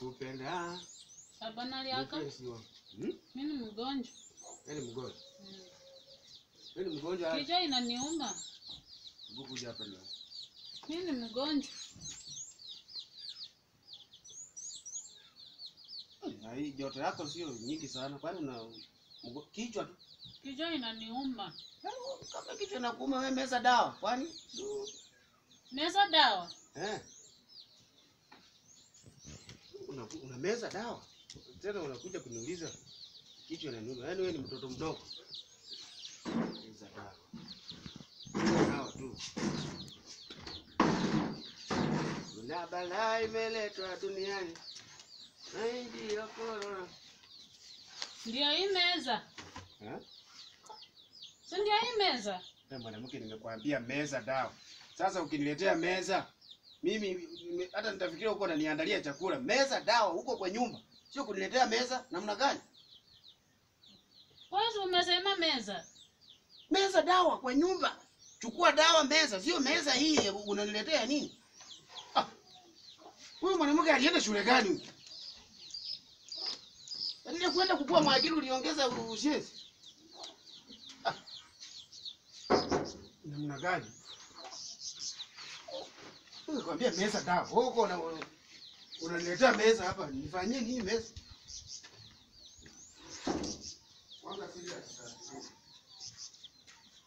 nakupenda. Hapana liaka. Mpenzi wangu. Hmm? Mimi ni mgonjwa. Wewe ni mgonjwa. Mm. Wewe ni mgonjwa. Kichwa inaniuma. Hebu kuja hapa leo. Mimi ni mgonjwa. Na hii joto yako sio nyingi sana. Kwani una mgo- kichwa tu? Kichwa inaniuma. Kama kichwa nakuuma wewe meza dawa. Kwani? Meza dawa. Eh. Una, una meza dawa. Tena unakuja kuniuliza kichwa inaniuma. Yaani wewe ni mtoto mdogo. Meza dawa. Dawa tu. Kuna balaa imeletwa duniani. Na hii ndiyo corona. Ndio hii meza. Eh? Si ndio hii meza? Wewe mwanamke nimekwambia meza dawa. Sasa ukiniletea meza mimi nime- hata nitafikiria huko unaniandalia chakula. Meza dawa huko kwa nyumba. Sio kuniletea meza namna gani? Wewe si umesema meza. Meza dawa kwa nyumba. Chukua dawa meza, sio meza hii unaniletea nini? Ah. Huyu mwanamke alienda shule gani huyu? Alienda kwenda kukua mwajiri uliongeza ushezi. Ah. Namna gani? Nikwambia meza dawa. Huko una unaniletea meza hapa. Nifanyie nini meza? Kwanza serious.